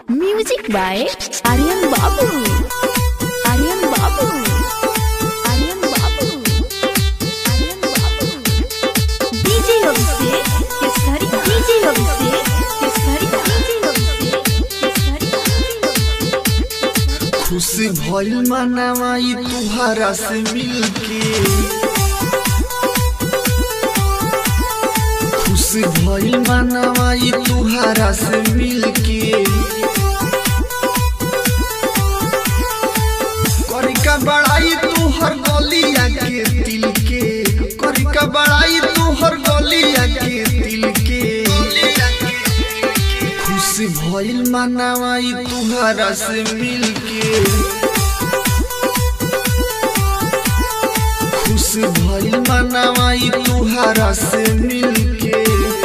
Music by Aryan Babu. Aryan Babu. Aryan Babu. Aryan Babu. DJ Abhishek Kesari. DJ Abhishek Kesari. DJ Abhishek Kesari. खुशी भइल मनवाई तुहरा से मिलके खुशी भइल मनवाई तुहरा से मिलके करिका बड़ाई तुहर गलिया के दिल के करिका बड़ाई तुहर गलिया के दिल के खुशी भइल मनवाई तुहरा से मिलके खुशी भइल मनवाई तुहरा से मिलके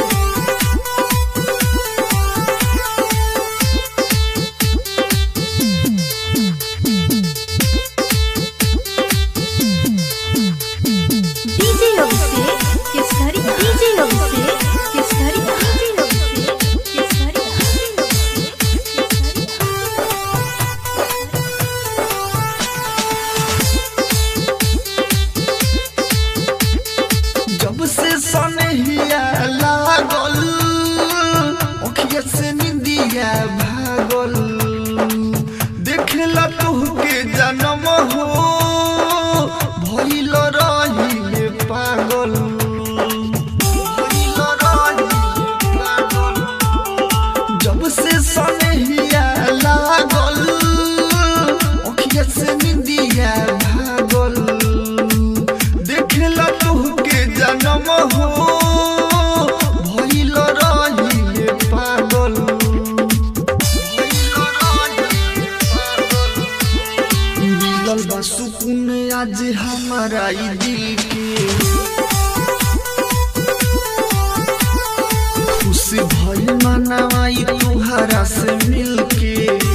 DJ Abhishek Kesari. DJ Abhishek Kesari. DJ Abhishek Kesari. जब से सनहिया लागल ओखिया से निंदिया भागल देखला तुहके जन्म हो भइल रहिले पागल भइल रहिले पागल जब से सनहिया लागल ओखिया से निंदिया भागल देखला तुहके जन्म हो भइल रहिले पागल भइल रहिले पागल। मिलल बा सुकून आज हमारा ई दिल के खुशी भइल मनवाई तुहरा से मिलके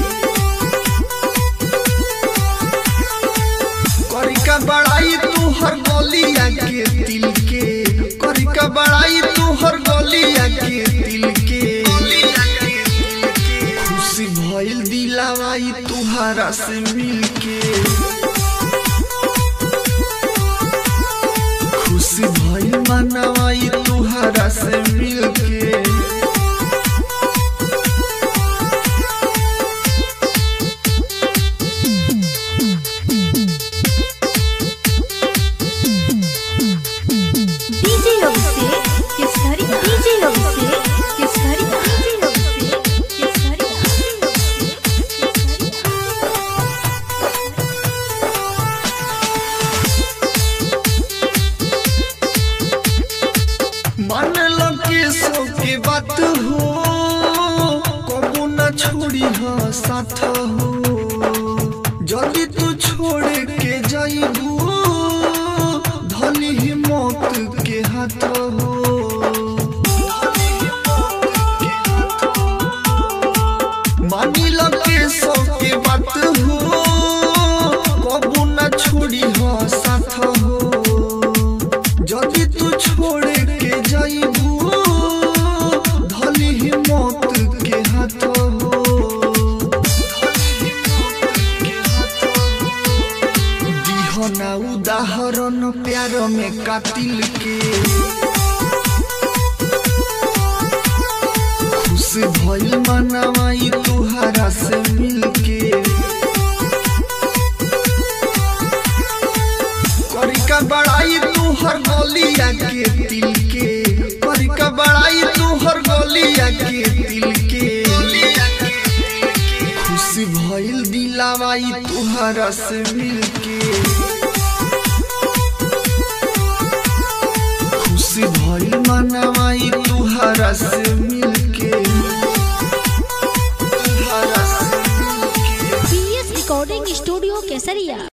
करिका बड़ाई तुहर गलिया के दिल के करिका बड़ाई तुहर गलिया के दिल के खुशी भइल दिलावाई तुहरा से मिलके खुशी भइल मनवाई तुहरा से मिलके DJ Abhishek Kesari. DJ Abhishek Kesari. DJ Abhishek Kesari. मान लो के सो के बात हो कबू न छोड़ी हो साथ हो जल्दी तू छोड़ के जाइबू धनी ही मौत के हाथ हो मानी लो के सो के बात हो कबू न छोड़ी हो साथ हो যদি তু छोड़ के जाइबू धली ही मौत के हाथ हो दिहना उदाहरण प्यार में कातिल के खुश भइल मनवाई तुहरा से मिलके करिका बड़ाई तुहर गलिया के दिल के करिका बड़ाई तुहर गलिया के दिल के खुशी भइल दिलावाई तुहरा से मिलके खुशी भइल मनवाई तुहरा से मिलके तुहरा से मिलके PS Recording Studio Kesaria.